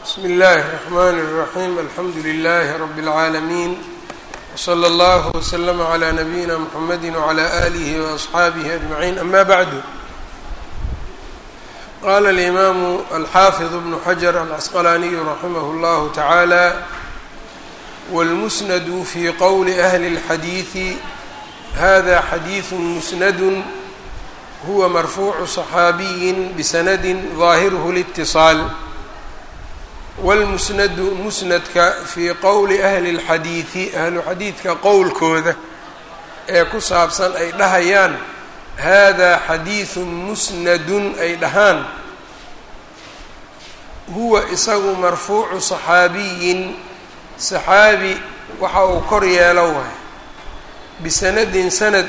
bsmi اllahi الرحmn الرaحيم alxamdu لlh رb العaalمين وslى اllه وslm عlى نabيina mحamedi وعlى آlih وأصxaabih أجمعين ama bعd qala الإmam alxafiظ بن xجر الcasqlaniي raximh اllah taعalى wاlmusnd fi qowli أhli الxadiiثi hada xadiiث musnd huwa marfuucu صaxaabiyi bsanadi ظaahirh اlاتصاal wاlmusnadu musnadka fii qowli ahli اlxadiidi ahlu xadiidka qowlkooda ee ku saabsan ay dhahayaan hada xadiiثu musnadun ay dhahaan huwa isagu marfuucu صaxaabiyin صaxaabi waxa uu kor yeelo waay bisanadin sanad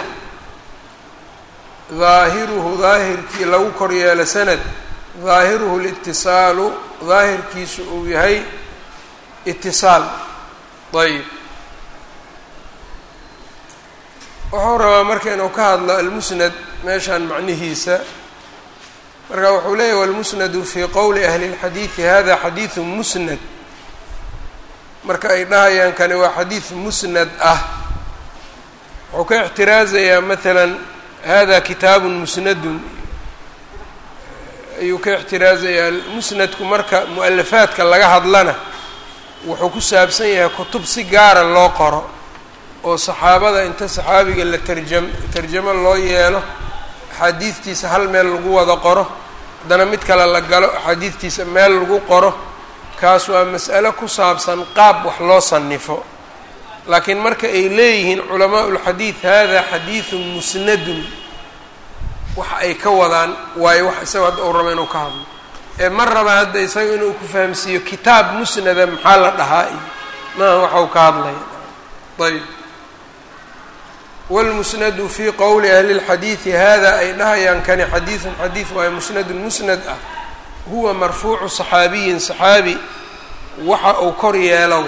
daahiruhu daahirkii lagu kor yeelo sanad daahiruhu اlitisaalu daahirkiisu uu yahay itisaal ayb wuxuu rabaa marka inuu ka hadlo almusnad meeshaan macnihiisa marka wuxuu leeyahy walmusnadu fii qowli ahli اlxadiidi hada xadiiثu musnad marka ay dhahayaan kani waa xadiid musnad ah wuxuu ka ixtiraazayaa maala hada kitaabu musnadun ayuu ka ixtiraazayaa musnadku marka mu-alafaadka laga hadlana wuxuu ku saabsan yahay kutub si gaara loo qoro oo saxaabada inta saxaabiga la tarjam tarjamo loo yeelo axaadiidtiisa hal meel lagu wada qoro haddana mid kale la galo axaadiidtiisa meel lagu qoro kaas waa mas'alo ku saabsan qaab wax loo sanifo laakiin marka ay leeyihiin culamaa ulxadiid hada xadiidun musnadun waxa ay ka wadaan waayo wax isaga hadda uu rabo inuu ka hadlo ee ma raba hadda isaga inuu ku fahamsiiyo kitaab musnada maxaa la dhahaa iyo maaha waxa uu ka hadlaya ayb wاlmusnadu fii qowli ahli اlxadiidi hada ay dhahayaan kani xadiiثun xadiid waayo musnadun musnad ah huwa marfuucu صaxaabiyin صaxaabi waxa uu kor yeelo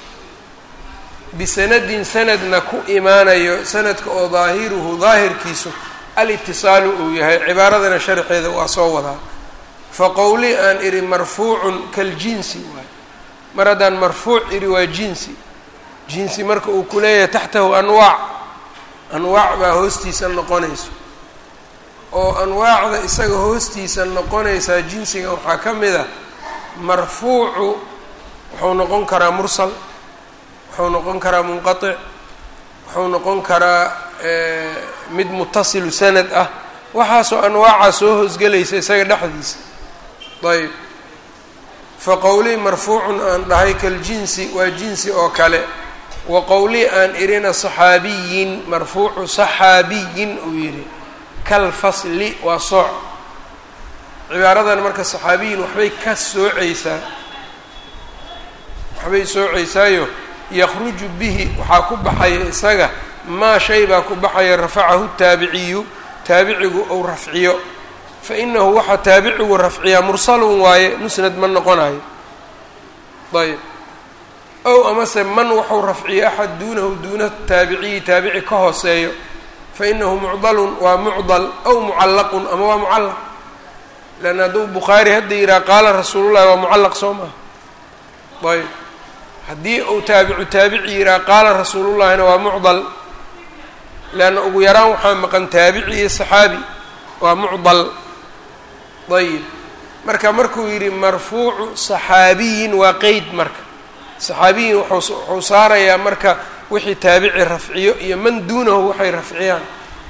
bisanadin sanadna ku imaanayo sanadka oo daahiruhu daahirkiisu alitisaalu uu yahay cibaaradana sharxeeda waa soo wadaa faqowli aan idhi marfuucun kaljinsi waayo mar haddaan marfuuc idhi waa jinsi jinsi marka uu ku leeyahay taxtahu anwaac anwaac baa hoostiisa noqonayso oo anwaacda isaga hoostiisa noqonaysaa jinsiga waxaa ka mid a marfuucu wuxuu noqon karaa mursal wuxuu noqon karaa munqatic wuxuu noqon karaa mid mutasilu sanad ah waxaasoo anwaacaa soo hoosgelaysa isaga dhexdiisa ayb fa qowlii marfuucun aan dhahay kaljinsi waa jinsi oo kale wa qowlii aan idhina saxaabiyin marfuucu saxaabiyin uu yidhi kalfasli waa sooc cibaaradan marka saxaabiyin waxbay ka soocaysaa waxbay soocaysaayo yakruju bihi waxaa ku baxaya isaga maa shay baa ku baxaya rafacahu taabiciyu taabicigu ou rafciyo fa inahu waxaa taabicigu rafciyaa mursalun waaye musnad ma noqonayo ayb ow amase man waxau rafciyo axad duunahu duuna taabiciyi taabici ka hooseeyo fa inahu mucdalun waa mucdal ow mucallaqun ama waa mucallaq leanna hadduu bukhaari hadda yidhaha qaala rasuulullahi waa mucallaq soo maha ayb haddii uu taabicu taabici yidhaha qaala rasuulullahina waa mucdal leanna ugu yaraan waxaa maqan taabici iyo saxaabi waa mucdal ayib marka markuu yidhi marfuucu saxaabiyin waa qeyd marka saxaabiyin wuxuu saarayaa marka wixii taabici rafciyo iyo man duunahu waxay rafciyaan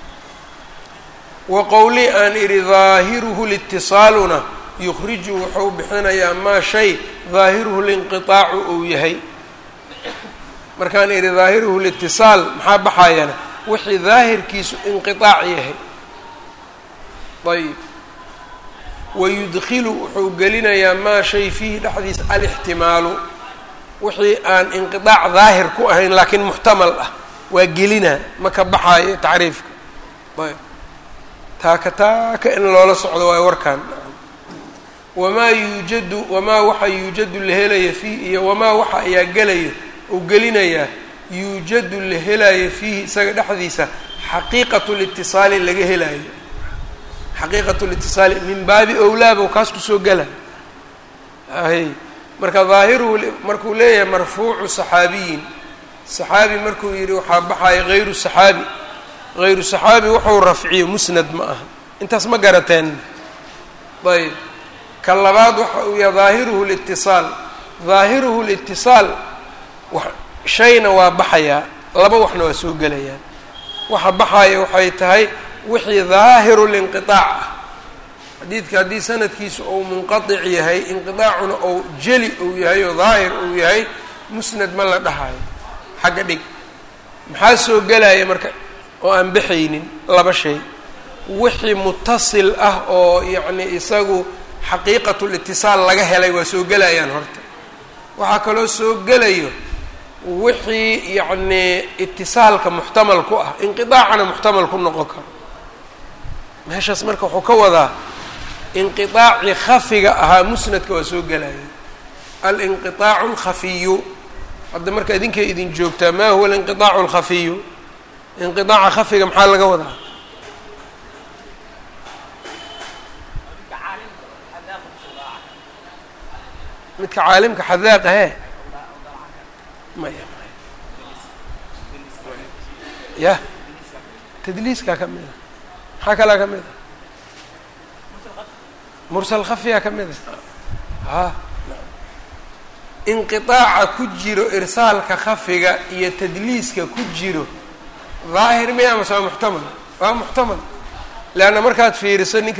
wa qowli aan idhi daahiruhu litisaaluna yukhriju wuxuu bixinayaa maa shay daahiruhu linqiaacu uu yahay markaan idhi daahiruhu litisaal maxaa baxayana wixii daahirkiisu inqiaac yahay ayb wayudkilu wuxuu gelinayaa maa shay fiihi dhexdiisa alixtimaalu wixii aan inqiaac daahir ku ahayn laakiin muxtamal ah waa gelinaa ma ka baxaayo tacriifka ayb taaka taaka in loola socdo waayo warkaan wamaa yuujadu wamaa waxa yuujadu la helaya fiihi iyo wamaa waxa ayaa gelaya uu gelinayaa yuujadu la helaayo fiihi isaga dhexdiisa xaqiiqatu litisaali laga helaayo xaqiiqatu litisaali min baabi owlaaba kaas kusoo gela hay marka daahiruhu markuu leeyahay marfuucu saxaabiyin saxaabi markuu yidhi waxaa baxaya hayru saxaabi hayru saxaabi wuxuu rafciyo musnad ma aha intaas ma garateen ayb ka labaad waxa uu yahay daahiruhu litisaal daahiruhu litisaal shayna waa baxayaa laba waxna waa soo gelayaan waxa baxaya waxay tahay wixii daahiru linqiaac ah xadiidka haddii sanadkiisu uu munqaic yahay inqiaacuna ou jeli uu yahay oo daahir uu yahay musnad ma la dhahayo xagga dhig maxaa soo gelaya marka oo aan baxaynin laba shay wixii mutasil ah oo yacni isagu xaqiiqatulitisaal laga helay waa soo gelayaan horta waxaa kaloo soo gelayo wixii yacnii itisaalka muxtamal ku ah inqiaacana muxtamal ku noqon karo meeshaas marka wuxuu ka wadaa inqiaacii khafiga ahaa musnadka waa soo gelaya alinqiaacu alkhafiyu hadda marka idinkay idin joogtaa ma huwa alinqiaacu alkhafiyu inqiaaca khafiga maxaa laga wadaa midka caalimka xadaaqa he maya ya tadliiskaa ka mida maxaa kalaa ka mida mursal khafiyaa ka mida ha inqiaaca ku jiro irsaalka khafiga iyo tadliiska ku jiro daahir miya amase waa muxtamal waa muxtamal leanna markaad fiiriso ninka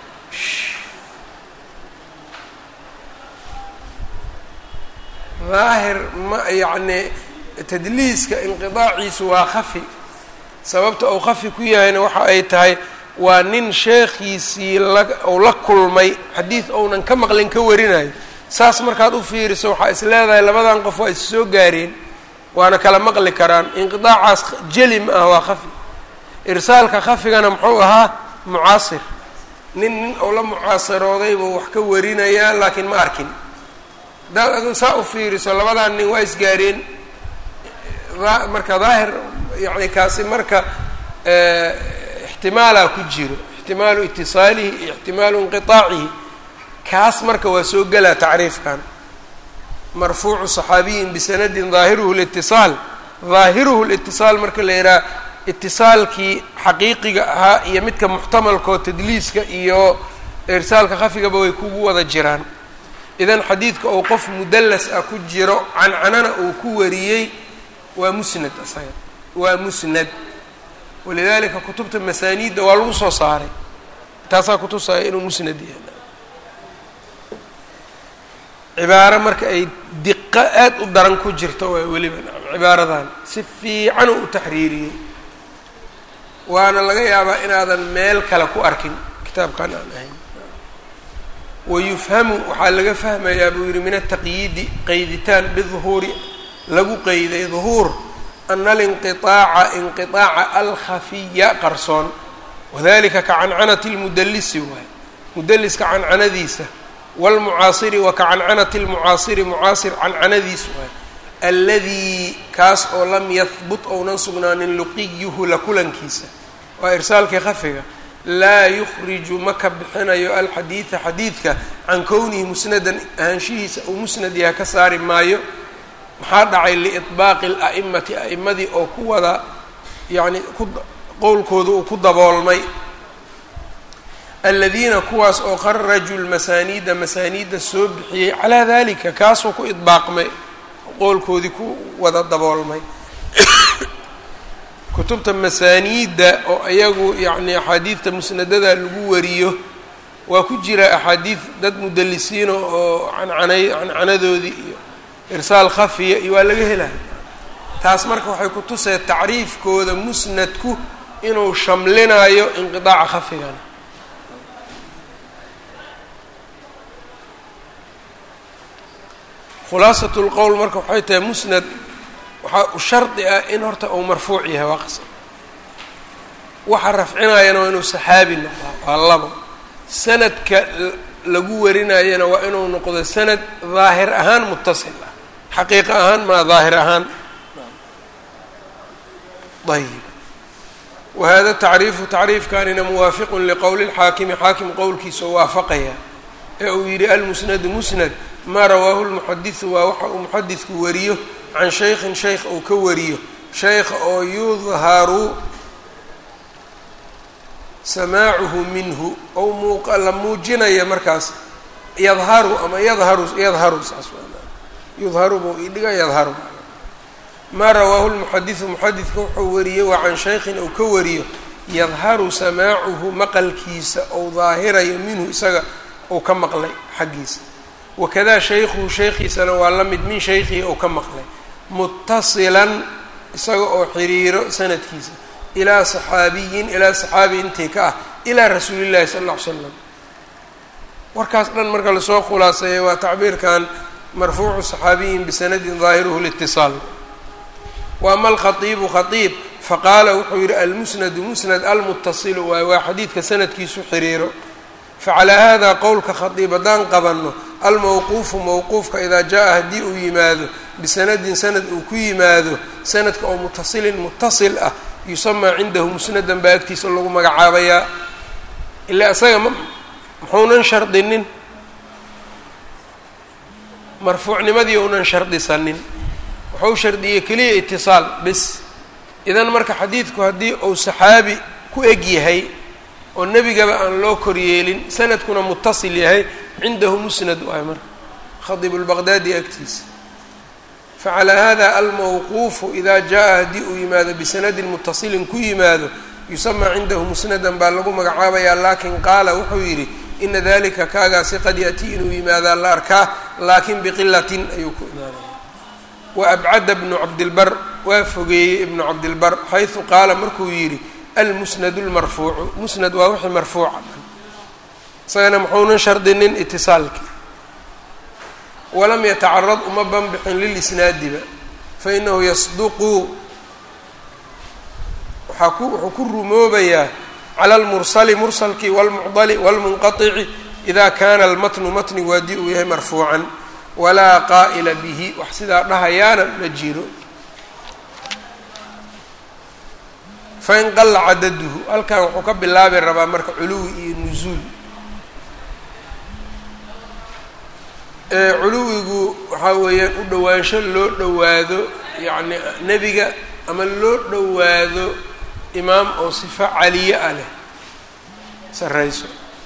daahir ma yacni tadliiska inqidaaciisu waa khafi sababta uu khafi ku yahayna waxa ay tahay waa nin sheekhiisii la ou la kulmay xadiid ounan ka maqlin ka warinayo saas markaad u fiiriso waxaa is leedahay labadan qof waa is soo gaareen waana kala maqli karaan inqidaacaas jeli ma ah waa khafi irsaalka khafigana muxuu ahaa mucaasir nin nin ou la mucaasirooday buu wax ka warinayaa laakiin ma arkin haddaad adu saa u fiiriso labadan nin waa isgaareen marka daahir yani kaasi marka ixtimaalaa ku jiro ixtimaalu itisaalihi iyo ixtimaalu inqiaacihi kaas marka waa soo gelaa tacriifkan marfuucu صaxaabiyin bisanadin daahiruhu litisaal daahiruhu litisaal marka la yidhaha itisaalkii xaqiiqiga ahaa iyo midka muxtamalkoo tadliiska iyo irsaalka khafigaba way kugu wada jiraan idan xadiidka ou qof mudallas ah ku jiro cancanana uu ku wariyey waa musnad isaga waa musnad walidalika kutubta masaaniidda waa lagu soo saaray taasaa kutusaya inuu musnad yahay cibaaro marka ay diqo aad u daran ku jirto waa weliba cibaaradan si fiican u taxriiriyey waana laga yaabaa inaadan meel kale ku arkin kitaabkan aan ahayn wayufhamu waxaa laga fahmayaa buu yihi min ataqyiidi qayditaan biduhuuri lagu qeyday duhuur ana alinqiaaca inqiaaca alkhafiya qarsoon wadalika ka cancanati lmudalisi waay mudaliska cancanadiisa wاlmucaasiri wa ka cancanati lmucaasiri mucaasir cancanadiis waay alladii kaas oo lam yahbut ounan sugnaanin luqiyuhu la kulankiisa waa irsaalkii khafiga laa yukhriju ma ka bixinayo alxadiida xadiidka can kownihi musnadan ahaanshihiisa uu musnad yaha ka saari maayo maxaa dhacay liiطbaaqi اla'imati a'imadii oo ku wada yacni ku qowlkooda uu ku daboolmay aladiina kuwaas oo kharajuu lmasaaniida masaaniidda soo bixiyey calaa dalika kaasuu ku idbaaqmay qowlkoodii ku wada daboolmay kutubta masaaniidda oo iyagu yacni axaadiidta musnadada lagu wariyo waa ku jira axaadiid dad mudalisiina oo cancanay cancanadoodii iyo irsaal khafiya iyo waa laga helaya taas marka waxay ku tusay tacriifkooda musnadku inuu shamlinayo inqidaaca khafigana khulaasat lqowl marka waxay tahay musnad waxaa u shardi ah in horta uu marfuuc yahay waa qasab waxa rafcinayana waa inuu saxaabi noqdaa waa labo sanadka lagu warinayana waa inuu noqdo sanad daahir ahaan mutasil ah xaqiiqa ahaan maa daahir ahaan ayb wahada tacriifu tacriifkanina muwaafiqun liqowli اlxaakimi xaakim qowlkiisa oo waafaqaya ee uu yidhi almusnadu musnad maa rawaahu lmuxadisu waa waxa uu muxadidku wariyo can shaykhin shaykh uu ka wariyo shaykha oo yudharu samaacuhu minhu ou muuq la muujinaya markaas yadharu ama yadharu yadharu saas yudharu buu idhiga yadharu maa rawaahu lmuxadisu muxadidka wuxuu wariyey waa can shaykhin uu ka wariyo yadharu samaacuhu maqalkiisa ou daahirayo minhu isaga uu ka maqlay xaggiisa wakadaa shaykhuhu shaykhiisana waa la mid min shaykhihi ou ka maqlay mutasilan isaga oo xiriiro sanadkiisa ilaa saxaabiyin ilaa saxaabi intii ka ah ilaa rasuulillahi sala alla ly slam warkaas dhan marka lasoo khulaaseeya waa tacbiirkan marfuucu saxaabiyin bisanadin daahiruhu litisaal wa ama alkhaiibu khaiib faqaala wuxuu yihi almusnadu musnad almutasilu waay waa xadiidka sanadkiisu xiriiro facalaa hada qowlka khaiib haddaan qabanno almawquufu mawquufka idaa jaa haddii uu yimaado bisanadin sanad uu ku yimaado sanadka oo mutasilin mutasil ah yusamaa cindahu musnadan baa agtiisa lagu magacaabayaa ilaa isaga ma muxuunan shardinin marfuucnimadii unan shardisanin wuxuu shardiyey keliya itisaal bis idan marka xadiidku haddii uu saxaabi ku eg yahay oo nebigaba aan loo koryeelin sanadkuna mutasil yahay cindahu musnad waay marka khadiib lbaqdaadi agtiisa facalaa hada almawquufu idaa jaa haddii uu yimaado bisanadin mutasilin ku yimaado yusamaa cindahu musnadan baa lagu magacaabayaa laakin qaala wuxuu yidhi ina dalika kaagaasi qad yatii inuu yimaadaa la arkaa laakin biqilatin ayuu ku imaanaya wa abcada bnu cabdilbar waa fogeeyey ibnu cabdilbar xaysu qaala markuu yidhi almusnadu lmarfuucu musnad waa wixii marfuuca dhan isagana muxuunan shardinin itisaalki walam yatacarad uma banbixin lilisnaadiba fainahu yasduqu waxaa ku wuxuu ku rumoobayaa cala almursali mursalkii walmucdali walmunqaici ida kana almatnu matnigu haddii uu yahay marfuucan walaa qaa'ila bihi wax sidaa dhahayaana ma jiro fain qalla cadaduhu halkan wuxuu ka bilaabi rabaa marka culuwi iyo nusuul culuwigu waxaa weeyaan u dhowaansho loo dhowaado yacni nebiga ama loo dhowaado imaam oo sifo caliye ah leh sarrayso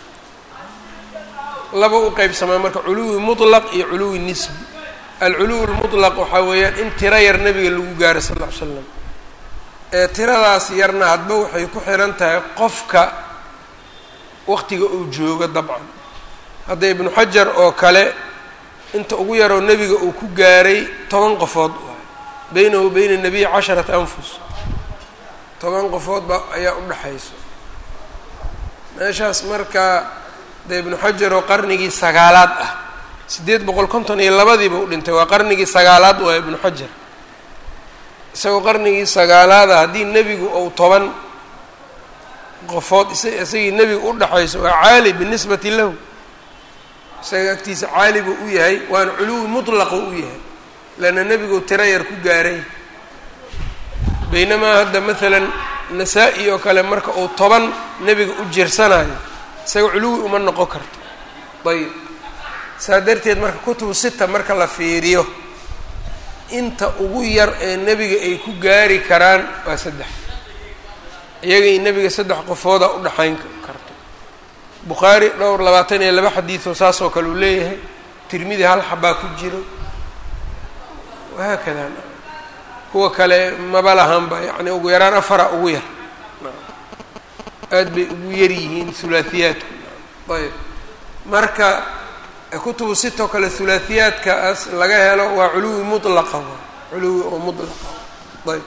laba u qeybsamaa marka culuwi mutlaq iyo culuwi nisbi alculuwi lmutlaq waxaa weeyaan in tiro yar nebiga lagu gaaro sal lla ly slam ee tiradaas yarna hadba waxay ku xihan tahay qofka waqtiga uu joogo dabcan hadda ibnu xajar oo kale inta ugu yaroo nebiga uu ku gaaray toban qofood waay beynahu beyna nabiyi casharata anfus toban qofoodba ayaa u dhexayso meeshaas marka de ibnu xajar oo qarnigii sagaalaad ah siddeed boqol konton iyo labadiiba u dhintay waa qarnigii sagaalaad waa ibnu xajar isagoo qarnigii sagaalaada haddii nebigu ou toban qofood isagii nebiga u dhexayso waa caali binisbati lahu isaga agtiisa caali buu u yahay waana culuwi mutlaqu u yahay leanna nebigu tiro yar ku gaaray baynamaa hadda maalan nasaa-i oo kale marka uu toban nebiga u jirsanayo isaga culuwi uma noqon karto ayib saa darteed marka kutubu sita marka la fiiriyo inta ugu yar ee nebiga ay ku gaari karaan waa saddex iyagay nebiga saddex qofooda u dhexayn karto bukhaari dhowr labaatan iyo laba xadiidoo saas oo kale uu leeyahay tirmidi hal xabaa ku jiro wahaakada kuwa kale maba lahanba yacni ugu yaraan afara ugu yar aad bay ugu yar yihiin hulaahiyaadku ayb marka kutubu sitoo kale hulaahiyaadkaas laga helo waa culuwi mutlaqa culuwi oo mutlaqa ayb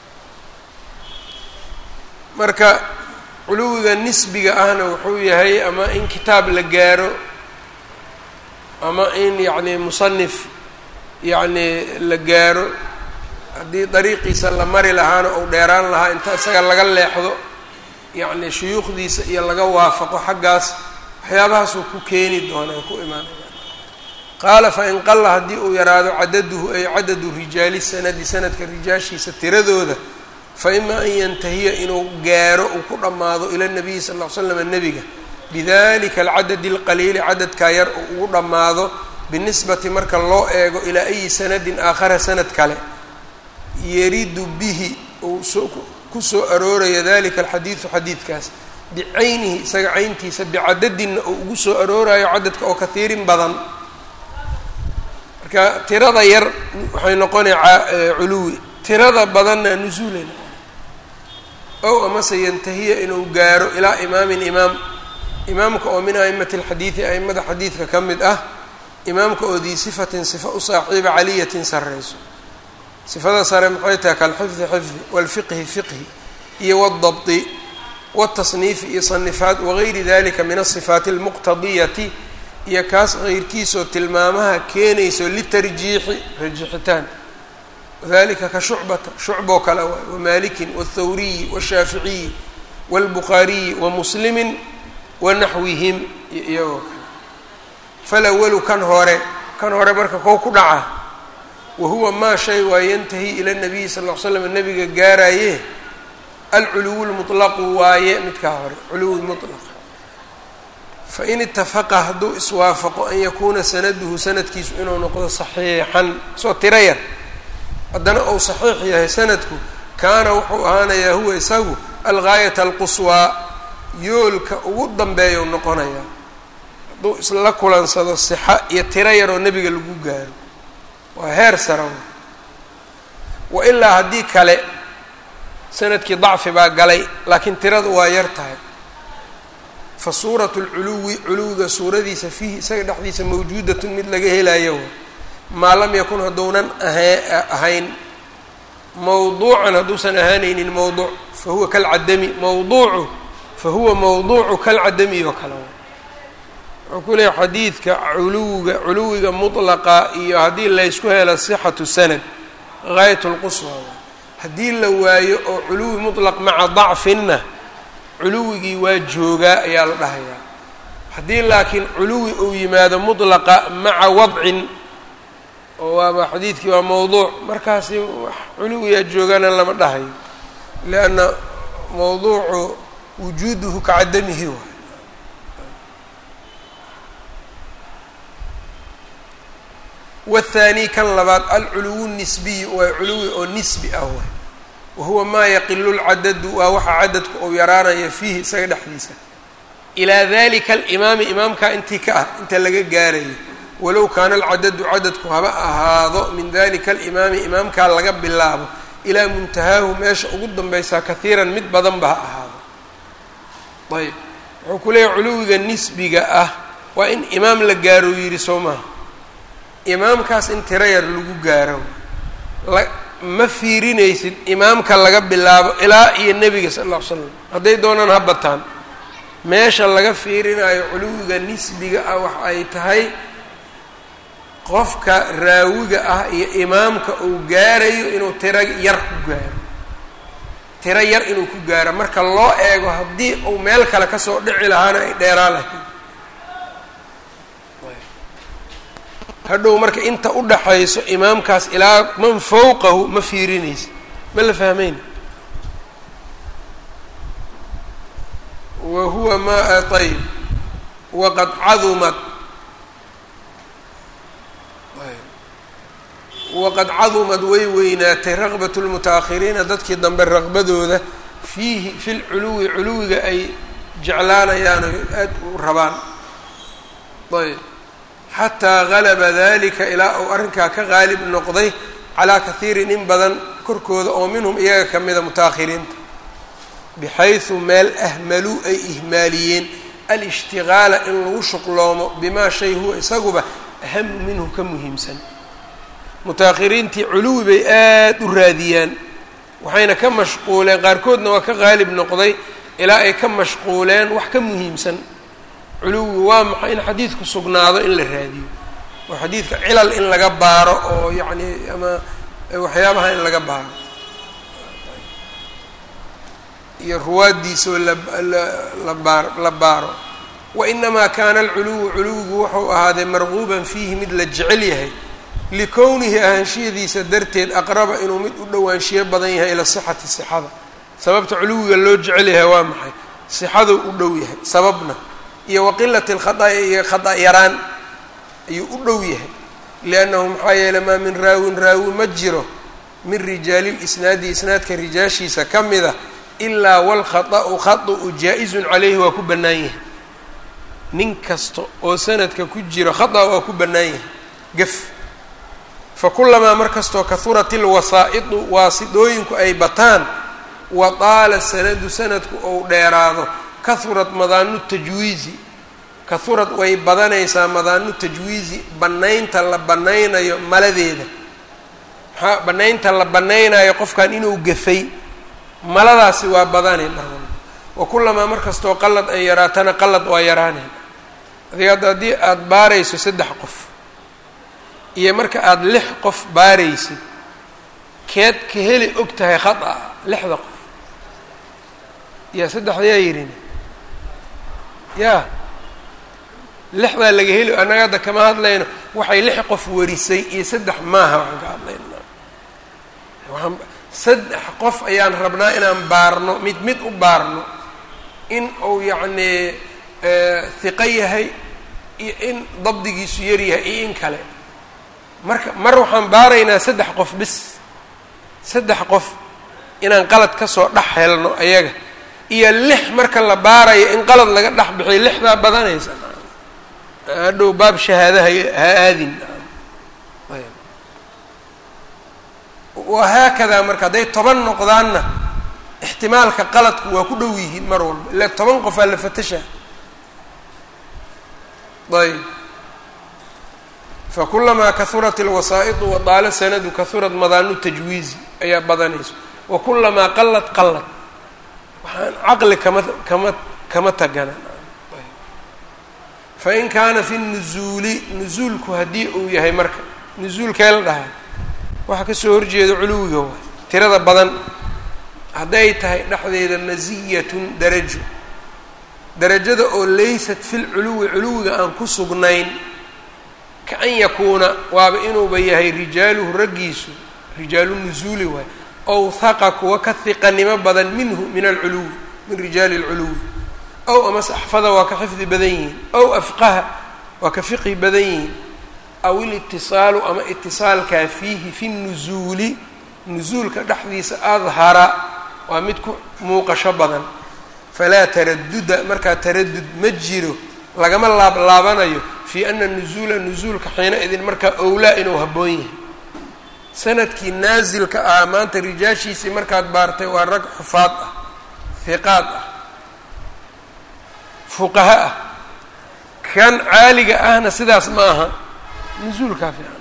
marka culuwiga nisbiga ahna wuxuu yahay ama in kitaab la gaaro ama in yacni musanif yacni la gaaro haddii dariiqiisa la mari lahaana ou dheeraan lahaa inta isaga laga leexdo yacni shuyuukhdiisa iyo laga waafaqo xaggaas waxyaabahaasuu ku keeni doonaa ku imaanaya qaala fain qalla haddii uu yaraado cadaduhu ay cadadu rijaali sanadi sanadka rijaashiisa tiradooda fa ima an yantahiya inuu gaaro uu ku dhammaado ila nabiyi sal ll ly slam nebiga bidalika alcadadi alqaliili cadadkaa yar uu ugu dhammaado binisbati marka loo eego ilaa ayi sanadin aakhara sanad kale yaridu bihi uu soo ku soo arooraya dalika alxadiidu xadiidkaas bicaynihi isaga cayntiisa bicadadinna uu ugu soo aroorayo cadadka oo kahiirin badan marka tirada yar waxay noqonaya culuwi tirada badanna nusuulay noqona ow amase yantahiya inuu gaaro ilaa imaamin imaam imaamka oo min a'imati alxadiidi a'imada xadiidka ka mid ah imaamka oo dii sifatin sifa u saaxiiba caliyatin sarreyso sifada sare maxay tahay kalxifdi xifdi waalfiqhi fiqhi iyo waaldabti wاtasniifi iyo sanifaat wagayri dalika min asifaati almuqtadiyati iyo kaas keyrkiisoo tilmaamaha keenayso litarjiixi rajixitaan wadalika ka shucbata shucboo kale waay wamalikin wاthawriyi washaaficiyi wاlbukhaariyi wamuslimi wanaxwihim iyo iyagoo kale falawalu kan hore kan hore marka koo ku dhaca wahuwa maa shay waa yantahi ila nabiyi sal ll ly slam nabiga gaaraye alculuwu lmutlaqu waaye midkaa hore culuwi mutlaq fain itafaqa hadduu iswaafaqo an yakuuna sanaduhu sanadkiisu inuu noqdo saxiixan soo tiro yar haddana uu saxiix yahay sanadku kaana wuxuu ahaanayaa huwa isagu algaayata alquswaa yoolka ugu dambeeyau noqonayaa hadduu isla kulansado sixa iyo tiro yaroo nebiga lagu gaaro waa heer sara wa ilaa haddii kale sanadkii dacfi baa galay laakiin tiradu waa yar tahay fa suuratu lculuwi culuwiga suuradiisa fiihi isaga dhexdiisa mawjuudatun mid laga helayo maa lam yakun hadduunan aha ahayn mawduucan hadduusan ahaanaynin mawduuc fa huwa kalcadami mawduucu fa huwa mawduucu kalcadami oo kale wuxuu ku leeyahy xadiidka culuwiga culuwiga mutlaqa iyo haddii laysku helo sixatu sanad gaayat lquswa haddii la waayo oo culuwi mutlaq maca dacfinna culuwigii waa joogaa ayaa la dhahayaa haddii laakiin culuwi uu yimaado mutlaqa maca wadcin oo waaba xadiidkii waa mawduuc markaasi wax culuwiyaa joogana lama dhahayo lianna mawduucu wujuuduhu ka cadamihi waay wاthaani kan labaad alculuwu nisbiyu waa culuwi oo nisbi ah waay wahuwa maa yaqilu lcadadu waa waxa cadadku uu yaraanaya fiihi isaga dhexdiisa ilaa dalika alimaami imaamkaa intii ka ah inta laga gaarayo walow kaana alcadadu cadadku haba ahaado min dalika alimaami imaamkaa laga bilaabo ilaa muntahaahu meesha ugu danbaysaa kahiiran mid badanba ha ahaado ayb wuxuu ku leeyahy culuwiga nisbiga ah waa in imaam la gaaro yidhi soo maha imaamkaas in tiro yar lagu gaaro la ma fiirinaysid imaamka laga bilaabo ilaa iyo nebiga sal alla ly slam hadday doonaan ha bataan meesha laga fiirinayo culuwiga nisbiga ah waxa ay tahay qofka raawiga ah iyo imaamka uu gaarayo inuu tiro yar ku gaaro tiro yar inuu ku gaaro marka loo eego haddii uu meel kale kasoo dhici lahaana ay dheeraa lahayd hadhow marka inta u dhaxayso imaamkaas ilaa man fowqahu ma fiirinaysa ma la fahmayna wa huwa ma ayb waqad cadumad waqad cadumad way weynaatay raqbat lmutaahiriina dadkii dambe raqbadooda fiihi fi lculuwi culuwiga ay jeclaanayaan o aada u rabaan ayb xataa galaba dalika ilaa uu arrinkaa ka qaalib noqday calaa kahiirin in badan korkooda oo minhum iyaga ka mida mutaahiriinta bixaysu meel ahmaluu ay ihmaaliyeen alishtigaala in lagu shuqloomo bimaa shay huwa isaguba ahamu minhu ka muhiimsan mutaahiriintii culuwi bay aada u raadiyaan waxayna ka mashquuleen qaarkoodna waa ka qaalib noqday ilaa ay ka mashquuleen wax ka muhiimsan culuwi waa maxay in xadiidku sugnaado in la raadiyo oo xadiidka cilal in laga baaro oo yacni ama waxyaabaha in laga baaro iyo ruwaaddiisoo la baar la baaro wa inamaa kaana alculuwu culuwigu wuxuu ahaaday marquuban fiihi mid la jecel yahay likownihi ahaanshiyadiisa darteed aqraba inuu mid u dhowaanshiyo badan yahay ila sixati sixada sababta culuwiga loo jecel yahay waa maxay sixaduu u dhow yahay sababna iyo waqilati alkhada'i iyo khada' yaraan ayuu u dhow yahay liannahu maxaa yeeley maa min raawin raawi ma jiro min rijaali lisnaadi isnaadka rijaashiisa ka mida ilaa walkhaطa'u khaطu jaa-izun calayhi waa ku bannaan yahay nin kasta oo sanadka ku jiro khata waa ku bannaan yahay gef fakulamaa mar kastoo kahurat ilwasaa'idu waasidooyinku ay bataan wa taala sanadu sanadku ou dheeraado kahurad madaanu tajwiizi kahurad way badanaysaa madaanu tajwiizi bannaynta la bannaynayo maladeeda maxaa bannaynta la bannaynayo qofkan inuu gafay maladaasi waa badanay mar walba wa kulamaa mar kastoo qalad ay yaraatana qalad waa yaraanayn adiga hadda haddii aada baarayso saddex qof iyo marka aada lix qof baaraysid keed ka heli og tahay khata lixda qof yaa saddexda yaa yidhin yaa lixdaa laga heli annaga hadda kama hadlayno waxay lix qof warisay iyo saddex maaha waxaan ka hadlayna waaan saddex qof ayaan rabnaa inaan baarno mid mid u baarno in uu yacnii hiqo yahay iyo in dabdigiisu yar yahay iyo in kale marka mar waxaan baaraynaa saddex qof bis saddex qof inaan qalad kasoo dhex helno ayaga iyo lix marka la baarayo in qalad laga dhex bixiyo lixdaa badanaysa hadhow baab shahaadaha ha aadin wahaakadaa marka hadday toban noqdaanna ixtimaalka qaladku waa ku dhow yihiin mar walba ilaa toban qofaa la fatasha ayb fakulamaa kahurat ilwasaa'idu wadaalo sanadu kahurad madaanu tajwiizi ayaa badanayso wa kulamaa qalad qalad waxaan caqli kama kama kama tagana fain kaana fi nuzuuli nuzuulku haddii uu yahay marka nuzuulkee la dhahaa waxaa kasoo horjeeda culuwiga waay tirada badan hadday tahay dhexdeeda masiyatun darajo darajada oo laysat fil culuwi culuwiga aan ku sugnayn ka an yakuuna waaba inuuba yahay rijaaluhu raggiisu rijaalu nuzuuli waay ow haqa kuwa ka hiqanimo badan minhu min alculuwi min rijaali alculuwi ow amase axfada waa ka xifdi badan yihiin ow afqaha waa ka fiqhi badan yihiin aw ilitisaalu ama itisaalkaa fiihi fi nuzuuli nuzuulka dhexdiisa adhara waa mid ku muuqasho badan falaa taraduda markaa taradud ma jiro lagama laablaabanayo fii ana nuzuula nuzuulka xiina idin markaa owlaa inuu habboon yahay sanadkii naasilka ah maanta rijaashiisii markaad baartay waa rag xufaad ah hiqaad ah fuqaha ah kan caaliga ahna sidaas ma aha nuzuulkaa fiican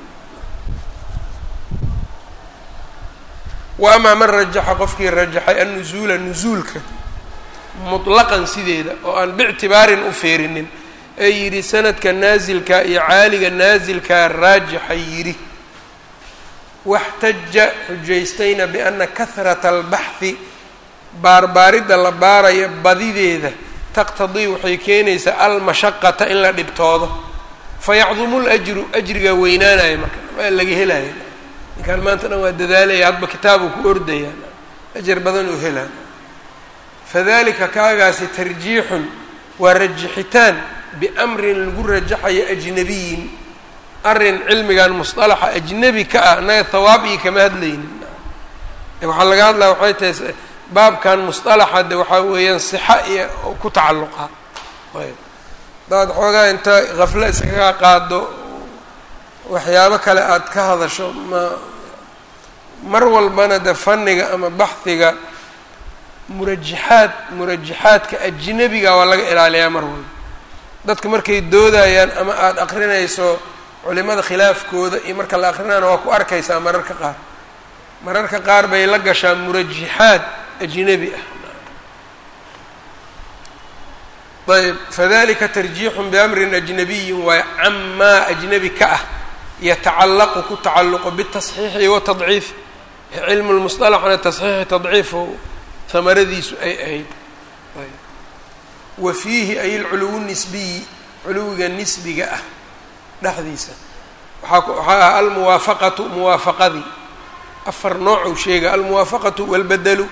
wa amaa man rajaxa qofkii rajaxay annuzuula nuzuulka mutlaqan sideeda oo aan bictibaarin u feerinin ee yidhi sanadka naasilka iyo caaliga naasilkaa raajixa yidhi waxtaja xujaystayna biana kahrata albaxhi baarbaaridda la baaraya badideeda taqtadii waxay keenaysaa almashaqata in la dhibtoodo fayacdumu lajru ajrigaa weynaanaya marka waa laga helaya ninkaan maanta dhan waa dadaalaya hadba kitaabu ku ordaya ajar badan uu helaa fadalika kaagaasi tarjiixun waa rajixitaan biamrin lagu rajaxayo ajnabiyin arrin cilmigan musطalaxa ajnebi ka ah annaga hawaab iyo kama hadlaynin waxaa laga hadlaya waxay tahay baabkan musطalaxa de waxaa weeyaan sixa iyo ku tacalluqa ayb hadaad xoogaa inta haflo iskaga qaado waxyaabo kale aada ka hadasho ma mar walbana de fanniga ama baxhiga murajaxaad murajaxaadka ajnebiga waa laga ilaaliyaa mar walba dadka markay doodayaan ama aada aqrinayso culimada khilaafkooda iyo marka la aqrinayana waa ku arkaysaa mararka qaar mararka qaar bay la gashaa murajaxaad ajnebi ah ayb fadalika tarjiixun biamrin ajnabiyin waa camaa ajnebi ka ah yatacallaqu ku tacalluqo bitasxiixi watadciif cilmu lmusطalaxna tasxiixi tadciifo hamaradiisu ay ahayd wa fiihi ay alculuwu nisbiyi culuwiga nisbiga ah dhexdiisa waaa waxaa ah almuwaafaqatu muwaafaqadii afar noocuu sheega almuwaafaqatu walbadelu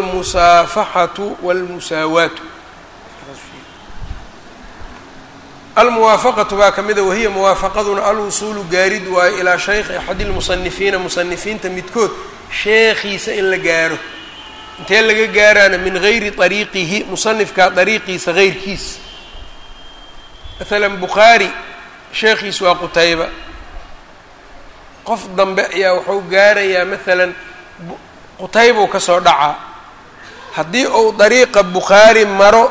wاlmusaafaxatu wاlmusaawaatu almuwaafaqatu baa ka mida wahiya muwaafaqaduna alwusuulu gaarid waayo ilaa shaykhi axadi lmusanifiina musanifiinta midkood sheekhiisa in la gaaro intee laga gaaraana min gayri ariiqihi musanifkaa dariiqiisa heyrkiisa maalan bukhaari sheekhiisu waa qutayba qof dambe ayaa wuxuu gaarayaa maalan qutaybuu ka soo dhacaa haddii uu dariiqa bukhaari maro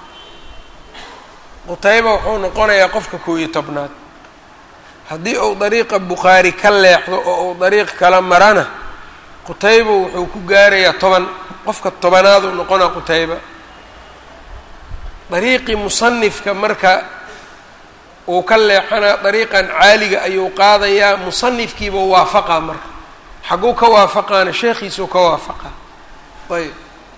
qutayba wuxuu noqonayaa qofka koob iyo tobnaad haddii uu dariiqa bukhaari ka leexdo oo uu dariiq kala marana qutayba wuxuu ku gaarayaa toban qofka tobanaad uu noqonaa qutayba dariiqii musanifka marka uu ka leexanaa dariiqan caaliga ayuu qaadayaa musanifkiiba waafaqaa marka xagguu ka waafaqaana sheekhiisuu ka waafaqaa ayb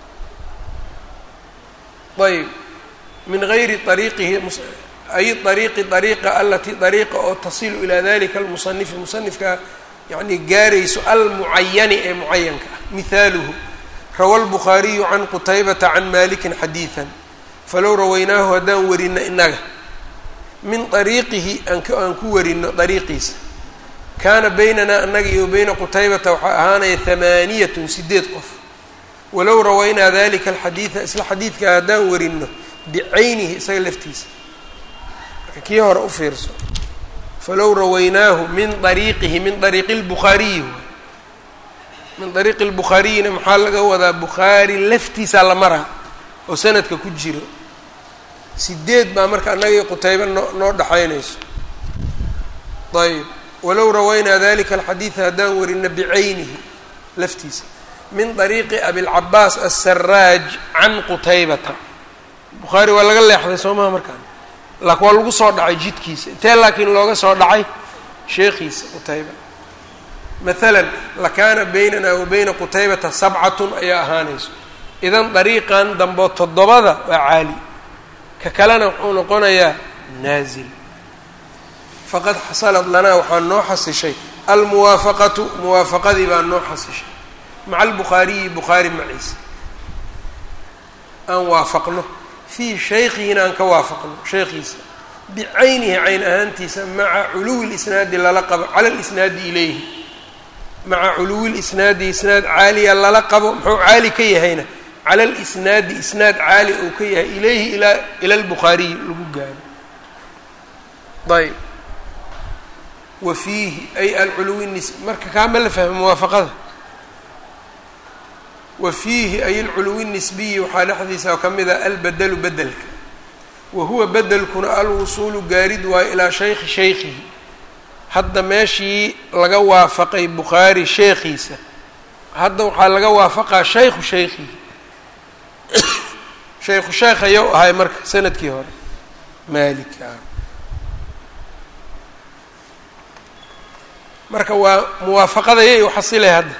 ayb min gayri ariiqihi ay ariiqi ariiqa alatii ariiqa oo tasilu ilaa dalika almusanifi musanifka yani gaarayso almucayani ee mucayanka ah mihaaluhu rawa lbukhaariyu can qutaybata can malikin xadiidan falow rawaynaahu haddaan warino inaga min ariiqihi aan ku warino dariiqiisa kaana baynanaa annaga iyo bayna qutaybata waxaa ahaanaya hamaaniyatun sideed qof walow rawaynaa dalika alxadiida isla xadiidka haddaan warino bicaynihi isaga laftiisa marka kii hore u fiirso falow rawaynaahu min ariiqihi min ariiqi lbukhaariyi min ariiqi lbukhaariyina maxaa laga wadaa bukhaari laftiisaa la maraa oo sanadka ku jiro sideed baa marka annaga iyo qutayba noo noo dhaxaynayso ayb walow rawaynaa dalika alxadiida haddaan warino bicaynihi laftiisa min ariiqi abilcabaas asaraaj can qutaybata bukhaari waa laga leexday soo maha markaan laakin waa lagu soo dhacay jidkiisa intee laakiin looga soo dhacay sheekhiisa qutayba maalan lakaana baynana wa bayna qutaybata sabcatun ayaa ahaanayso idan dariiqan dambo toddobada waa caali ka kalena wuxuu noqonayaa naazil faqad xasalad lanaa waxaa noo xasishay almuwaafaqatu muwaafaqadii baa noo xasishay maca albukhaariyi bukhaari maciisa aan waafaqno fii shaykihina aan ka waafaqno shaykhiisa bicaynihi cayn ahaantiisa maca culuwi lisnaadi lala qabo cala lisnaadi ilayhi maca culuwi lisnaadi isnaad caaliya lala qabo muxuu caali ka yahayna cala alisnaadi isnaad caali uu ka yahay ilayhi ilaa ila lbukhaariyi lagu gaaro ayb wa fiihi ay alculuwi nis marka kaama la fahmo muwaafaqada wa fiihi ay alculuwi nisbiyi waxaa dhexdiisa ka mid a albedelu bedelka wa huwa bedelkuna alwusuulu gaarid waayo ilaa shaykhi shaykhihi hadda meeshii laga waafaqay bukhaari sheekhiisa hadda waxaa laga waafaqaa shaykhu shaykhihi shaykhu sheekh ayou ahay marka sanadkii hore maalik ah marka waa muwaafaqadayay u xasilay hadda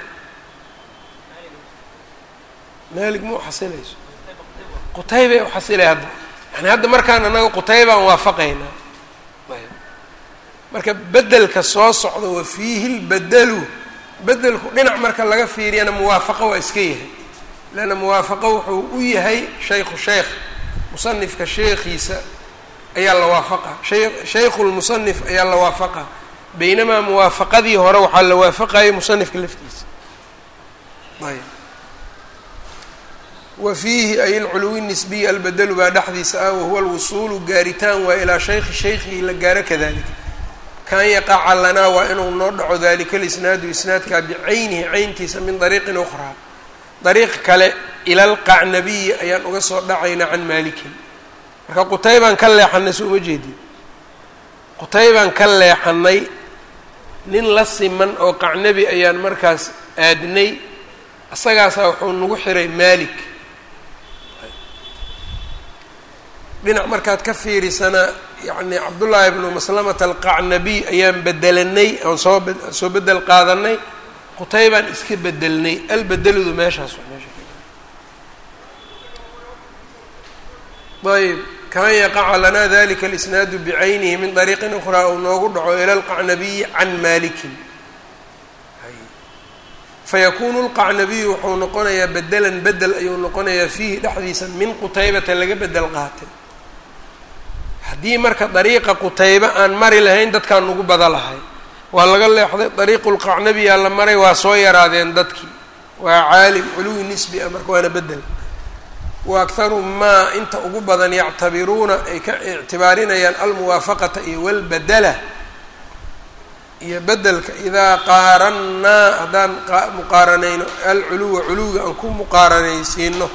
maalik ma u xasilayso qutaybay u xasilay hadda yani hadda markaan annaga qutaybaan waafaqaynaa ayb marka bedelka soo socda wa fiihi lbedelu bedelku dhinac marka laga fiiriyana muwaafaqo waa iska yahay leanna muwaafaqo wuxuu u yahay shaykhu sheekh musanifka sheekhiisa ayaa la waafaqa shay shaykhu lmusanif ayaa la waafaqa baynamaa muwaafaqadii hore waxaa la waafaqayay musanifka laftiisa ayb wa fiihi ay alculuwi nisbiyi albedelu baa dhexdiisa ah wahuwa alwusuulu gaaritaan waa ilaa shaykhi shaykhihi la gaaro kadalika kan yaqaca lanaa waa inuu noo dhaco dalika lisnaadu isnaadkaa bicaynihi cayntiisa min dariiqin ukhraa dariiq kale ila alqacnabiyi ayaan uga soo dhacaynaa can maalikin marka qutaybaan ka leexanay soo uma jeedin qutaybaan ka leexanay nin la siman oo qacnabi ayaan markaas aadnay isagaasaa wuxuu nagu xiray maalik dhinac markaad ka fiirisana yacni cabdullaahi bnu maslamata alqacnabiy ayaan bedelanay oon soo soo bedel qaadanay qutaybaan iska bedelnay albedeludu meeshaas meesha ayb kan yaqaca lanaa dalika alisnaadu bicaynihi min dariiqin ukhraa uu noogu dhaco ila alqacnabiyi can maalikin fayakunu lqacnabiyu wuxuu noqonayaa bedelan bedel ayuu noqonayaa fiihi dhexdiisa min qutaybata laga bedel qaatay haddii marka dariiqa qutaybe aan mari lahayn dadkaan nagu bada lahay waa laga leexday dariiqulqacnabiyaa la maray waa soo yaraadeen dadkii waa caalim culuwi nisbi ah marka waana bedel wa akharu maa inta ugu badan yactabiruuna ay ka ictibaarinayaan almuwaafaqata iyo walbadala iyo bedelka idaa qaarannaa haddaan muqaaranayno alculuwa culuwiga aan ku muqaaranaysiino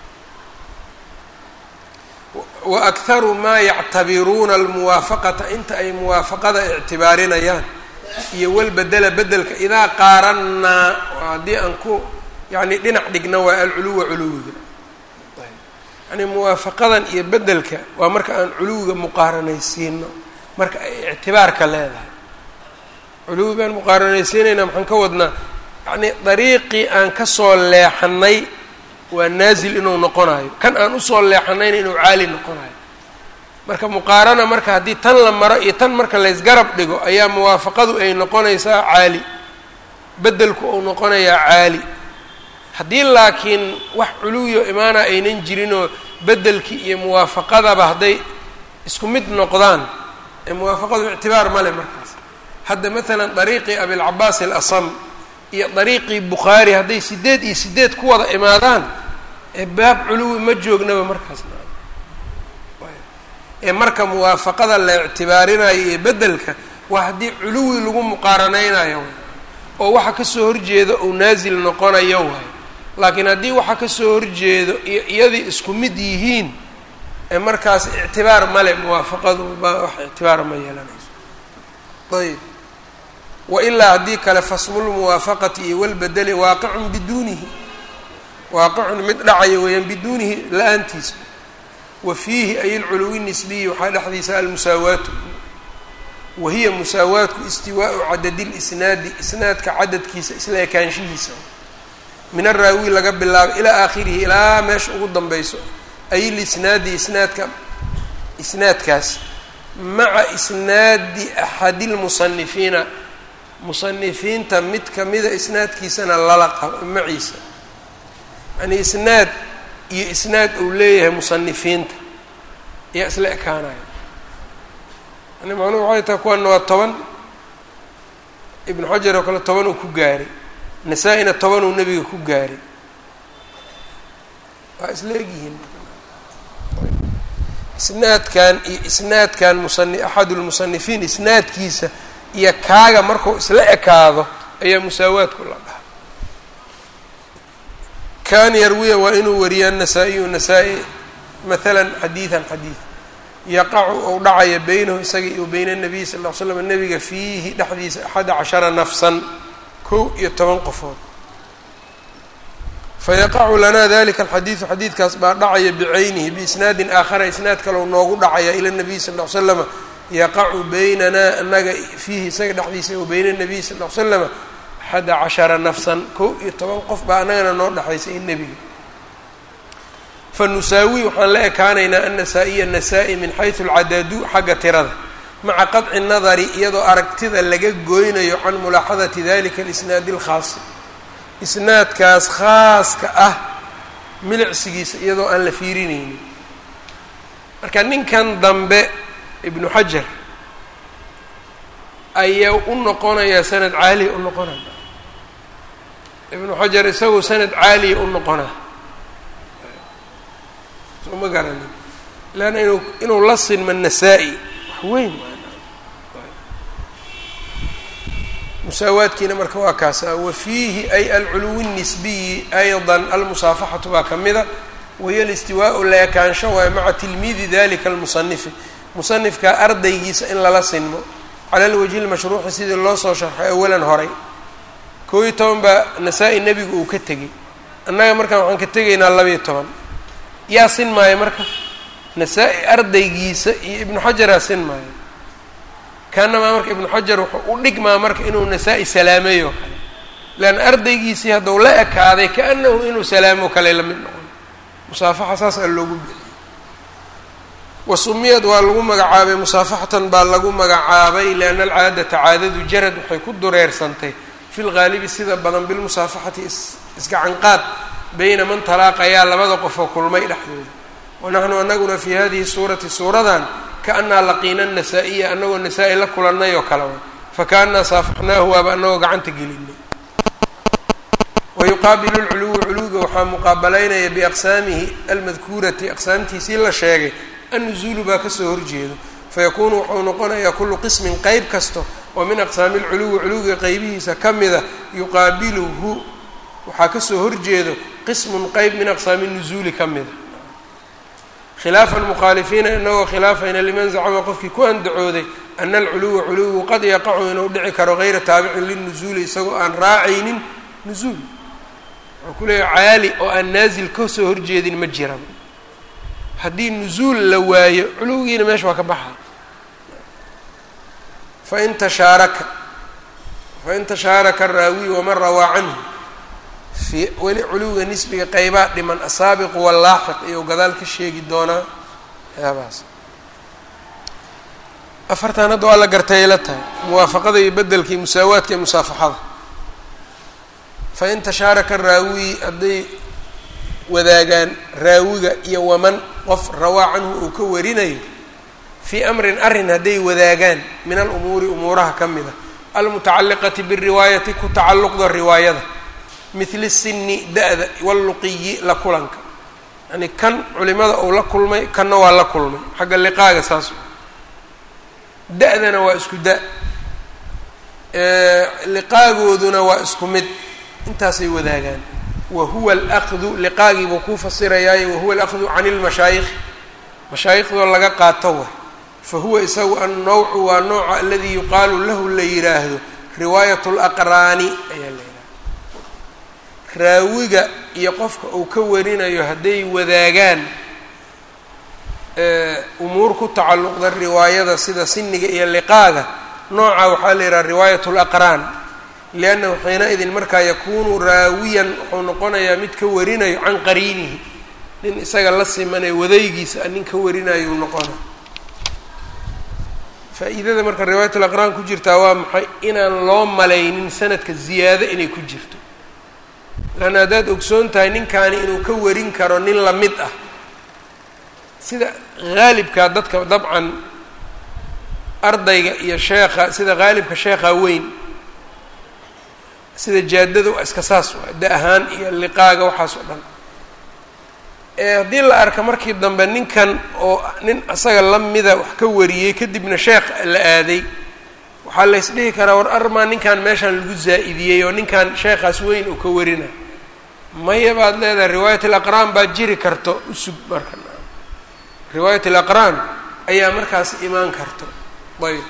wa akharu maa yactabiruuna almuwaafaqata inta ay muwaafaqada ictibaarinayaan iyo walbedela bedelka idaa qaarannaa haddii aan ku yacni dhinac dhigna waa alculuwa culuwiga yani muwaafaqadan iyo bedelka waa marka aan culuwiga muqaaranaysiino marka ay ictibaarka leedahay culuwigaan muqaaranaysiinayna maxaan ka wadnaa yacni dariiqii aan kasoo leexanay waa naazil inuu noqonayo kan aan usoo leexanayna inuu caali noqonayo marka muqaarana marka haddii tan la maro iyo tan marka laysgarab dhigo ayaa muwaafaqadu ay noqonaysaa caali bedelku uu noqonayaa caali haddii laakiin wax culuwiyo imaana aynan jirinoo bedelkii iyo muwaafaqadaba hadday isku mid noqdaan ee muwaafaqadu ictibaar ma leh markaas hadda maalan dariiqii abilcabaas alasam iyo dariiqii bukhaari hadday sideed iyo sideed ku wada imaadaan ee baab culuwi ma joognaba markaas ee marka muwaafaqada la ictibaarinayo iyo bedelka waa haddii culuwi lagu muqaaranaynayo oo waxa kasoo horjeeda uu naasil noqonayo waay laakiin haddii waxa kasoo horjeedo iyo iyadii isku mid yihiin ee markaas ictibaar male muwaafaqadu ba wax ictibaar ma yeelanayso ayb wailaa haddii kale fasmulmuwaafaqati iyo walbedeli waaqicun biduunihi waaqicun mid dhacayo weeyaan biduunihi la-aantiisa wa fiihi ay alculuwi nisbiyi waxaa dhexdiisa almusaawaatu wa hiya musaawaatku istiwaau cadadi lisnaadi isnaadka cadadkiisa isla ekaanshihiisa min araawi laga bilaabo ilaa aakhirihi ilaa meesha ugu danbeyso ay lisnaadi isnaadka isnaadkaas maca isnaadi axadi lmusanifiina musanifiinta mid kamida isnaadkiisana lala qabo maciisa yani isnaad iyo isnaad uu leeyahay musanifiinta ayaa isla ekaanaya yani macnuhu waxay tahay kuwana waa toban ibnu xajar oo kale toban uu ku gaaray nasaa-ina toban uu nebiga ku gaaray waa isla egyihiin isnaadkan iyo isnaadkan musani axad lmusanifiin isnaadkiisa iyo kaaga markuu isla ekaado ayaa musaawaadku la dhaha kan yarwiya waa inuu wariya annasaa-iyu nasaa-i maalan xadiidan xadiid yaqacu ou dhacaya beynahu isaga iyo beyna nabiy sal ll ly slam nabiga fiihi dhexdiisa axada cashara nafsan kow iyo toban qofood fayaqacu lanaa dalika alxadiidu xadiidkaas baa dhacaya bicaynihi biisnaadin aakhara isnaad kalow noogu dhacaya ila nabiy sal ll ly slama yaqacu beynanaa anaga fiihi isaga dhexdiisa wa beyna nabiy sal ll ly slama axada cashara nafsan kow iyo toban qof baa annagana noo dhexaysa in nebiga fa nusaawi waxaan la ekaanaynaa annasaa-iya nasaa-i min xaysu alcadaadu xagga tirada maca qadci nadari iyadoo aragtida laga goynayo can mulaaxadati dalika alisnaadi alkhaasi isnaadkaas khaaska ah milicsigiisa iyadoo aan la fiirinaynin marka ninkan dambe ibnu xajar ayaa u noqonayaa sanad caaliya u noqonaya ibnu xajar isagu sanad caaliya u noqonaa soo ma garanin leanna inuu inuu la sinma nasaa-i wax weyn musaawaadkiina marka waa kaasa wa fiihi ay alculuwi الnisbiyi ayضa almusaafaxatu baa ka mida wahiyo alistiwaau la ekaansho waay maca tilmiidi dalika almusanifi musanifka ardaygiisa in lala sinmo cala alwajhi lmashruuxi sidii loo soo sharxay awalan horay koo iyo toban baa nasaa-i nebigu uu ka tegey annaga markaan waxaan ka tegaynaa labayo toban yaa sin maayo marka nasaa-i ardaygiisa iyo ibnu xajaraa sin maayo kaanamaa marka ibnu xajar wuxuu u dhigmaa marka inuu nasaa-i salaameey oo kale leanna ardaygiisii hadduu la ekaaday kaanahu inuu salaamo kale la mid noqon musaafaxa saas aa loogu bixiyey wasumiyad waa lagu magacaabay musaafaxatan baa lagu magacaabay lianna alcaadata caadadu jarad waxay ku dureersantay fi lgaalibi sida badan bilmusaafaxati isgacanqaad beyna man talaaqayaa labada qofoo kulmay dhexdooda wanaxnu anaguna fii hadihi suurati suuradan kaanaa laqiina nasaa-iya anagoo nasaa-i la kulannay oo kale fakaanaa saafaxnaahu waaba anagoo gacanta gelinay wayuqaabilu lculuwa culuwiga waxaa muqaabalaynaya biaqsaamihi almadkuurati aqsaamtiisii la sheegay annuzuulu baa kasoo horjeedo fayakuunu wuxuu noqonayaa kullu qismin qeyb kasto oo min aqsaami lculuwi culuwiga qeybihiisa ka mida yuqaabiluhu waxaa kasoo horjeedo qismun qeyb min aqsaami nuzuuli ka mida khilaafa almukhaalifiina inagoo khilaafayna liman zacama qofkii ku andacooday ana alculuwa culuwigu qad yaqacu inuu dhici karo gayra taabicin linuzuuli isagoo aan raacaynin nuzuul wuxuu ku leeyahy caali oo aan naasil kasoo horjeedin ma jiran haddii nuzuul la waayo culuwigiina meesha waa ka baxa fain tashaaraka fain tashaaraka araawi waman rawaa canhu fi weli culuwiga nisbiga qeybaa dhiman asaabiqu wallaaxiq iyo gadaal ka sheegi doonaa waxyaabahaas afartan hadda waa la gartay la tahay muwaafaqada iyo bedelka iyo musaawaadka iyo musaafaxada fain tashaaraka raawi hadday wadaagaan raawiga iyo waman qof rawaa canhu uu ka warinayo fii amrin arrin hadday wadaagaan min alumuuri umuuraha ka mida almutacalliqati biriwaayati ku tacalluqda riwaayada mithli sinni da-da walluqiyi la kulanka yani kan culimada uu la kulmay kanna waa la kulmay xagga liqaaga saas da-dana waa isku da liqaagooduna waa isku mid intaasay wadaagaan wa huwa alaqdu liqaagii buu kuu fasirayaayo wahuwa alaqdu can ilmashaayikh mashaayiqdoo laga qaato wa fa huwa isagu annawcu waa nooca aladii yuqaalu lahu la yidhaahdo riwaayat laqraani ayaa la yidhahda raawiga iyo qofka uu ka warinayo hadday wadaagaan umuur ku tacalluqda riwaayada sida siniga iyo liqaaga nooca waxaa la yidhaha riwaayat laqraan liannahu xiina-idin markaa yakuunu raawiyan wuxuu noqonayaa mid ka warinayo can qariinihi nin isaga la simanee wadaygiisa nin ka warinayuu noqona faa-iidada marka riwaayat alaqraan ku jirtaa waa maxay inaan loo malaynin sanadka ziyaado inay ku jirto laanna haddaad ogsoon tahay ninkaani inuu ka warin karo nin lamid ah sida haalibkaa dadka dabcan ardayga iyo sheekha sida haalibka sheekha weyn sida jaadada waa iska saas waa da ahaan iyo liqaaga waxaas oo dhan ee haddii la arka markii dambe ninkan oo nin isaga lamida wax ka wariyey kadibna sheekh la aaday waxaa la ysdhihi karaa war armaa ninkan meeshaan lagu zaa'idiyey oo ninkan sheekhaas weyn uu ka warina maya baad leedahay riwaayat alaqraan baad jiri karto usug marka riwaayat alaqraan ayaa markaas imaan karto ayb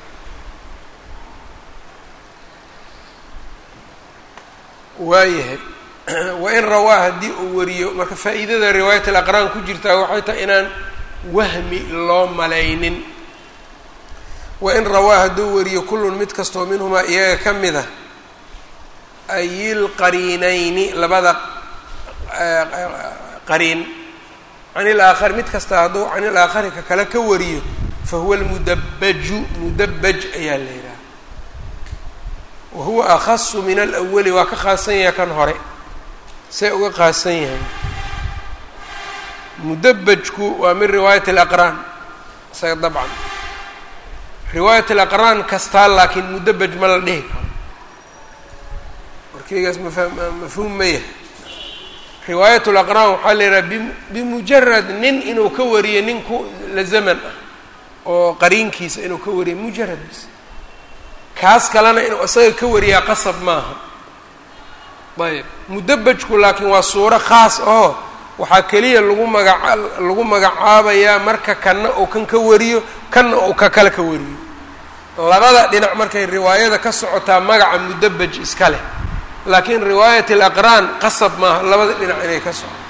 waayahay wain rawaa haddii uu wariyo marka faa'iidada riwaayat alaqraan ku jirtaa waxay tahay inaan wahmi loo malaynin wain rawaa hadduu wariyo kullun mid kastoo minhumaa iyaga ka mid a ayilqariinayni labada qariin can ilaakhari mid kasta hadduu can ilaakhari ka kale ka wariyo fa huwa almudabbaju mudabbaj ayaa la yidhaha wa huwa akhasu min alawali waa ka khaasan yahay kan hore see uga khaasan yahay mudabbajku waa min riwaayat alaqraan isaga dabcan riwaayat alaqraan kastaa laakiin mudabbaj ma la dhihi karo warkeygaas mafa mafhuum ma yahay riwaayat laqraan waxaa la yidhaha bimujarad nin inuu ka wariyo nin ku la zaman ah oo qariinkiisa inuu ka wariyo mujarad bis kaas kalena inuu isaga ka wariyaa qasab maaha ayb mudabbajku laakiin waa suuro khaas oo waxaa keliya lagu magaca lagu magacaabayaa marka kanna uu kan ka wariyo kanna uu ka kale ka wariyo labada dhinac markay riwaayada ka socotaa magaca mudabbaj iska leh laakiin riwaayat alaqraan qasab maaha labada dhinac inay ka socoto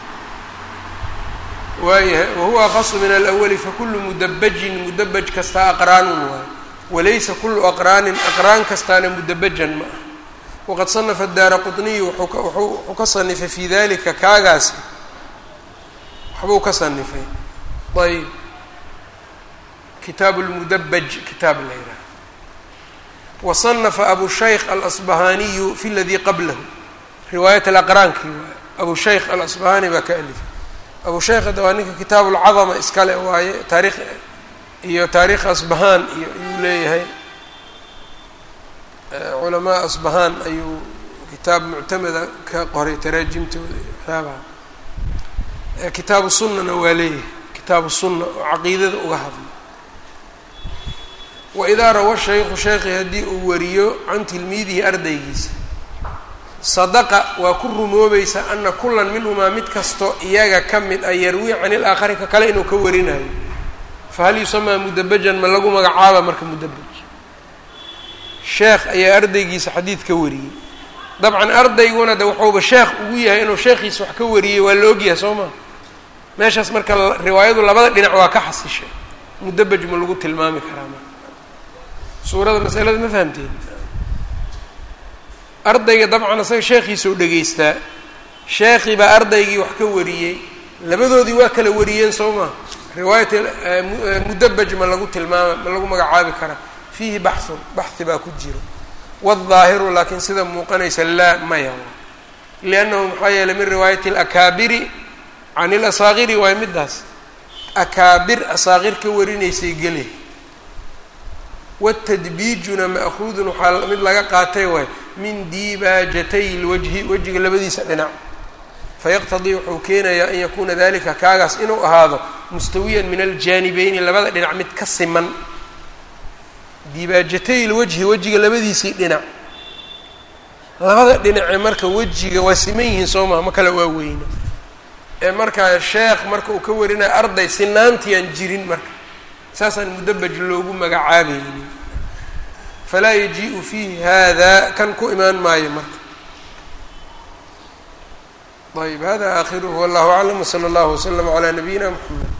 waayahay wahuwa akhasu min alawali fakulu mudabbajin mudabbaj kastaa aqraanun waayo walaysa kulu aqraanin aqraan kastaana mudabajan ma ah waqad sanafa daara qطniyu wuxuu ka sanifay fi dalika kaagaasi waxbuu ka sanifay ayb kitaabu lmudabaj kitaab la yidhaha wasanafa abu shaykh alasbahaniyu fi ladii qablahu riwaayat alaqraankii waay abu shaykh alasbahani baa ka alifay abu shaykh hadda waa ninka kitaabu lcadama iskale waaye taarikh iyo taariikh asbahaan iyo ayuu leeyahay culamaa asbahaan ayuu kitaab muctamada ka qoray taraajimtooda iyo waxyaabaha kitaabu sunnana waa leeyahay kitaabu sunna oo caqiidada uga hadla waidaa rawa shaykhu sheekhi haddii uu wariyo can tilmiidihi ardaygiisa sadaqa waa ku rumoobaysa ana kulan minhumaa mid kasto iyaga ka mid a yarwii can ilaakhari ka kale inuu ka warinayo fahal yusamaa mudabajan ma lagu magacaaba marka mudabaj sheekh ayaa ardaygiisa xadiid ka wariyey dabcan ardayguna de wuxuuba sheekh ugu yahay inuu sheekhiisa wax ka wariyey waa la ogyahay soo maa meeshaas marka riwaayadu labada dhinac waa ka xasishay mudabaj ma lagu tilmaami karaa marka suurada masalada ma fahamteen ardayga dabcan asaga sheekhiisa u dhegaystaa sheekhii baa ardaygii wax ka wariyey labadoodii waa kala wariyeen soo maa riwaayat mudabaj ma lagu tilmaama ma lagu magacaabi karaa fiihi baxun baxi baa ku jiro waaldaahiru laakiin sida muuqanaysa laa maya liannahu maxaa yeelay min riwaayati alakaabiri can ilasaakiri waay middaas akaabir asaakir ka warinaysay gele watadbiijuna ma'huudun waxaa mid laga qaatay waay min diibaajatay lwajhi wejiga labadiisa dhinac fayaqtadii wuxuu keenayaa an yakuuna dalika kaagaas inuu ahaado mustawiyan min aljaanibeyni labada dhinac mid ka siman diibaajatay lwajhi wejiga labadiisii dhinac labada dhinace marka wejiga waa siman yihiin soo maa ma kale waa weyna ee markaa sheekh marka uu ka warinayo arday sinaantiyaan jirin marka saasaan mudabaj loogu magacaabaynin falaa yaji-u fiihi hada kan ku imaan maayo marka ayb hada aakhiruhu wallahu aclam wsala allahu waslama calaa nabiyina mxamed